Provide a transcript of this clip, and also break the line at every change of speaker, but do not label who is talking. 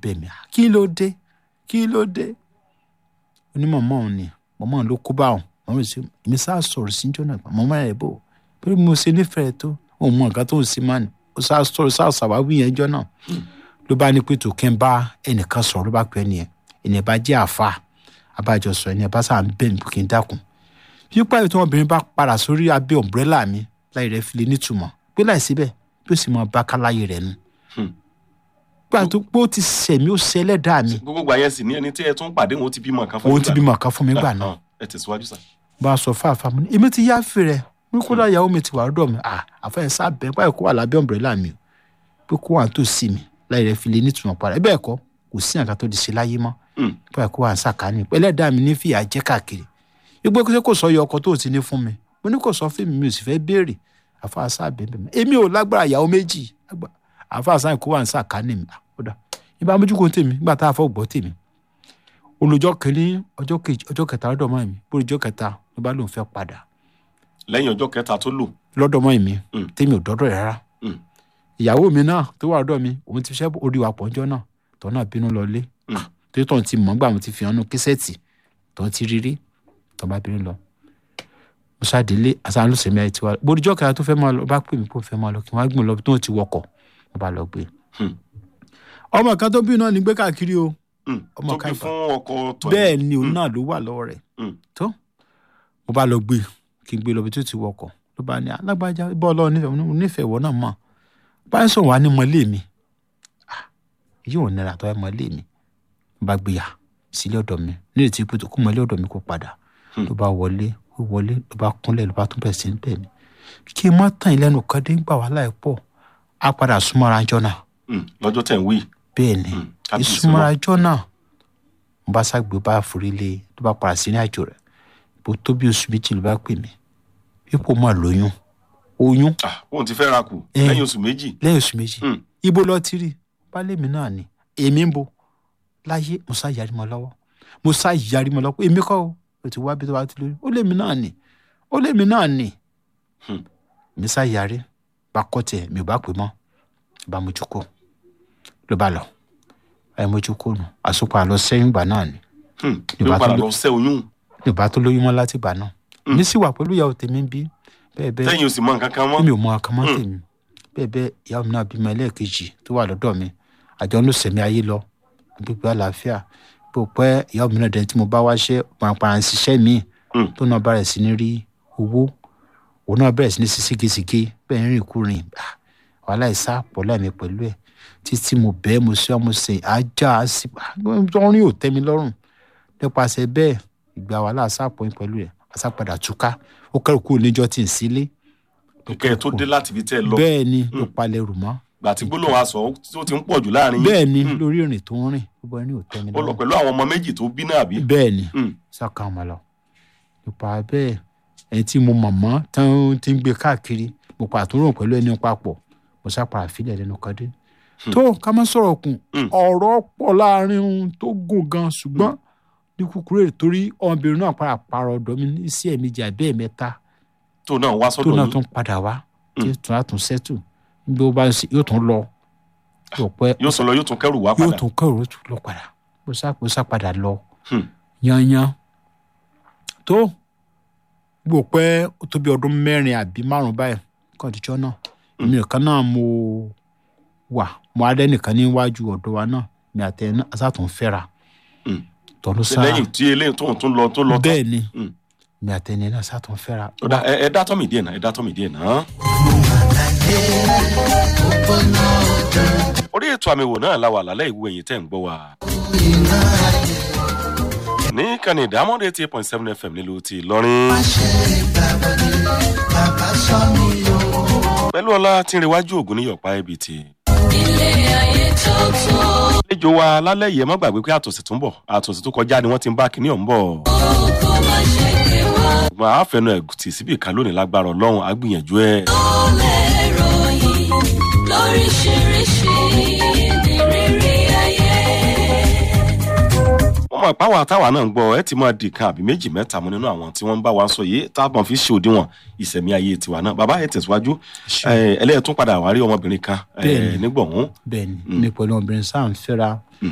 bẹ̀ mí kí ló dé kí ló dé onímọ̀mọ́ òun ni mọ̀mọ́ òun ló kó bá òun mọ̀mọ́ sí èmi sá sọ̀rọ̀ sí jọ́nà mọ̀mọ́ rẹ̀ bò pé mo ṣe nífẹ̀ẹ́ tó òun mọ nǹkan tó ń sí máa ní ó sá sọ̀rọ̀ sá ṣàwáwí yẹn jọ́ náà ló bá ní pé tó kí n bá ẹnìkan sọ̀rọ̀ ló bá pẹ́ nìyẹn ènìyàn bá jẹ́ àfa abájọ sọ ẹni ẹ bá sáà ń bẹ̀ mí kí n dákun yípa ètò ọmọbìnrin bá padà sórí abẹ́ ọ̀mbrẹ́là mi láì rẹ̀ fi lè nítumọ̀ pé láì síbẹ̀ bí ó sì mọ bákàláyé rẹ̀ nu. gbà tó pé ó ti sẹ̀mí ó sẹlẹ̀ dá mi
gbogbo gbà yẹn sì ní ẹni tí ẹ tún pàdé wọn ó ti bímọ kan fún
òun
yín
ti
gbà
bímọ kan fún mi gbà náà
ẹ tẹ̀síwájú sà.
bá a sọ fáfá mi ní èmi ti yá fèrè ní kódà ìyàwó mi ti wà lọ́dọ̀ mi à àfẹ́ sábẹ́ báyìí kó wà lábẹ́ ọ̀mbrẹ́là mi o pé kó wà tó sí mi láì rẹ̀ fi lè nítumọ̀ padà bẹ́ẹ̀ kọ́ kò sí àga tó di ṣe láyé mọ́
Mm.
báyìí kó wà ń sàkání ẹlẹ́dàá mi ní fìyà jẹ́ káàkiri gbogbo kí kò sọ yọ ọkọ tó ti ní fún mi mo ní kò sọ fún mi mi ò sì fẹ́ béèrè àfàṣà bẹ́ẹ̀ bẹ́ẹ̀ èmi ò lágbára ìyàwó méjì àfàṣà kó wà ń sàkání mi àkódà ìbá mójúkó tèmi nígbà tá a fọ́ gbọ́ tèmi olùjọ́ kìíní ọjọ́ kejì ọjọ́ kẹta lọ́dọ̀ mọ́ mi bó ọjọ́ kẹta ló bá lóun fẹ́ padà
lẹ́yìn ọjọ́ kẹta tó lò
lọ́dọ̀ mọ́ mi
Mm.
tèmi ò dọ́dọ̀ rẹ̀ rárá
Mm.
ìyàwó mi náà tó wà lọ́dọ̀ mi òun ti fẹ́ orí wa pọ̀ ọjọ́ náà tọ́ náà bínú lọ lé
Mm.
tó tọ̀ ti mọ̀ nígbà mo ti fi hàn nù késẹ́ẹ̀tì tó ti rírí tó bá bínú lọ. mo ṣàdélé àṣà ló sèmi àyè tiwa bóríjọ́ kẹta tó fẹ́ máa lọ bá pè mí kó fẹ́ máa lọ kí wọ́n á gbìn lọ tó ti wọkọ̀ mo bá lọ gbé.
Hmm.
ọmọ kan tó bí náà ní gbé káàkiri o
Mm.
Ọmọ
tó gbé
Káìfà.
fún ọkọ tó
bẹ́ẹ̀ ni òun náà ló wà lọ́wọ́ rẹ̀
Mm.
tó mo bá lọ gbé kí n gbé lọ bí tó ti wọkọ̀ ló bá ní alágbájá bọ́ ọlọ́run nífẹ̀ẹ́ mo ní nífẹ̀ẹ́ wọ náà mọ̀ báyìí sọ̀rọ̀ wá ní mọ́lé mi Ah, yóò nira tó ẹ mọ́lé mi mo bá gbé yà sílé ọ̀dọ̀ mi ní ètí pé tó kó mọ́lé ọ̀dọ̀ mi kó padà
Hmm.
ló bá wọlé ó wọlé ló bá kúnlẹ̀ ló bá tún bẹ̀ sí ń bẹ̀ mí kí n má tàn yín lẹ́nu kan dé ń gbà wá láì pọ̀ á padà súnmọ́ra jọ náà
Mm. lọ́jọ́ tẹ̀ ń wí.
bẹ́ẹ̀ ni
Mm. Kábíyèsí
ìsúnmọ́ra jọ náà mo bá ságbé bá forí lé ló bá padà sí ní àjò rẹ̀ bó tó bí oṣù méjì ló bá pè mí ipò máa lóyún oyún
Ah, òun ti fẹ́ ra kù
Eh.
lẹ́yìn oṣù méjì.
lẹ́yìn oṣù méjì
Mm.
ibo lọ ti rí baálé mi náà ni èmi ń bo láyé mo sá yarí mọ́ lọ́wọ́ mo sá yarí mọ́ lọ́wọ́ èmi kọ́ o o ti wá bí tó bá ti lóyún ó lé mi náà ni ó lé mi náà ni
Hmm.
mi sá yarí bá kọ́ tiẹ̀ mi ò bá pè mọ́ bá mojú kó ló bá lọ ẹ mojú kó nù àsopọ̀ àlọ́ sẹ́yìn ìgbà náà ni
Hmm.
Yorùbá
yóò padà
tó
lọ sẹ́ oyún.
mi ò bá tó lóyún mọ́ láti ìgbà náà
Hmm.
mi sì wà pẹ̀lú ìyàwó tèmi ń bí bẹ́ẹ̀ bẹ́ẹ̀
lẹ́yìn oṣù mọ́ nǹkan kan mọ́.
mi ò mọ akamọ́
Mm.
tèmi bẹ́ẹ̀ bẹ́ẹ̀ ìyá mi náà bímọ ẹlẹ́ẹ̀kejì tó wà lọ́dọ̀ mi àjọ ń lò sẹ̀mí ayé lọ gbogbo àlàáfíà bó pẹ́ ìyá mi náà dẹni tí mo bá wá ṣẹ́ pàràpàrà ń ṣiṣẹ́ mi
Mm.
tó náà bẹ̀rẹ̀ sí ní rí owó òun náà bẹ̀rẹ̀ sí ní sí ségesège bẹ́ẹ̀ ń rìn kúrin Ah, wàhálà ìsá pọ̀ láìmí pẹ̀lú ẹ̀ títí mo bẹ́ẹ̀ mo ṣe mo ṣe ajá sí ọrin ò tẹ́ mi lọ́rùn nípasẹ̀ bẹ́ẹ̀ ìgbà wàhálà sápọ̀ yín pẹ̀lú ẹ̀ àsápadà túká ó kẹ́rù kúrò níjọ́ tí ń sílé
kẹ́ ẹ tó dé láti fi tẹ́ ẹ lọ.
bẹ́ẹ̀ ni ló palẹ̀ rù mọ́
gbà tí gbólóhùn aṣọ tó ti ń pọ̀ jù láàrin yín.
bẹ́ẹ̀ ni
Mm.
lórí ìrìn tó ń rìn gbogbo ẹni ò tẹ́mi
ó lọ
lọ́wọ́
pẹ̀lú àwọn ọmọ méjì tó bí náà bí.
bẹ́ẹ̀ ni
Mm.
sọ́kàn ọmọ lọ nípa bẹ́ẹ̀ ẹni tí mo mọ̀ mọ́ tán ti ń gbé káàkiri mo pa àtúrò pẹ̀lú ẹni papọ̀ mo sápàrà fílẹ̀ lẹ́nu kan dé tó ká má sọ̀rọ̀ kùn
Mm.
ọ̀rọ̀ pọ̀ láàrin ohun tó gùn gan ṣùgbọ́n ní kúkúrú èrè torí ọmọbìnrin náà padà parọ́ ọ̀dọ́ mi ní sí ẹ̀mejì àbẹ́ ẹ̀mẹ́ta
tó náà wá
tó
sọ́dọ̀
náà
yín.
tún padà wá tí ó tún á tún sẹ́tù bí ó bá ń ṣe yóò tún lọ yóò pẹ́
yóò sọ lọ yóò tún kẹrù wá
yóò
padà.
tún kẹrù tún lọ padà mo sá mo sá padà lọ
Hmm.
yanyan tó gbò pẹ́ ó tó bí ọdún mẹ́rin àbí márùn báyìí kọ́ńtìjọ́ náà èmi nìkan náà mo wà mo adé nìkan níwájú ọ̀dọ̀ wa náà mi àtẹ asátún fẹ́ra
Hmm.
tọ́lú
Ṣé
sáà
lẹ́yìn tí eléyìí tóun tún lọ tó lọ tán.
bẹ́ẹ̀ ni
Hmm.
mi àtẹ ní náà sátún fẹ́ra
Ó dà, ẹ ẹ dá tọ́mì díẹ̀ náà ẹ dá tọ́mì díẹ̀ náà. orí ètò àmì wò náà la wà lálẹ́ ìwé ẹ̀yìn tẹ́ ń gbọ́ wa. ní kànnì ìdámọ́dé eighty eight point seven fm nílùú ti ìlọrin. pẹ̀lú ọlá tí ń rewájú ògùn ní yọ̀pá ibi tí.
ilé ayé tó tó
àlejò wa lálẹ́ yìí ẹ má gbàgbé pé àtòsí tó ń bọ̀ àtòsí tó kọjá ni wọ́n ti ń bá kinní ọ̀hún bọ̀.
kó má ṣe gbé wá
ṣùgbọ́n a fẹnu ẹ̀ tì síbì kan lónìí lágbára ọlọ́run á gbìyànjú ẹ̀.
ó lè ròyìn lóríṣiríṣi ní rírí ayé.
wọ́n mọ̀ ìpáwọ̀ àtàwà náà ń gbọ́ ẹ ti máa di kan àbí méjì mẹ́ta mọ́ nínú àwọn tí wọ́n ń bá wa sọ yìí táwọn fi ṣe òdiwọ̀n ìsẹ̀mí ayé tiwa náà bàbá ẹ tẹ̀síwájú ẹlẹ́yẹ tún padà wá rí ọmọbìnrin kan
Bẹ́ẹ̀ni.
nígbọ̀hún
bẹ́ẹ̀ ni mi pẹ̀lú ọmọbìnrin sáà ń fẹ́ra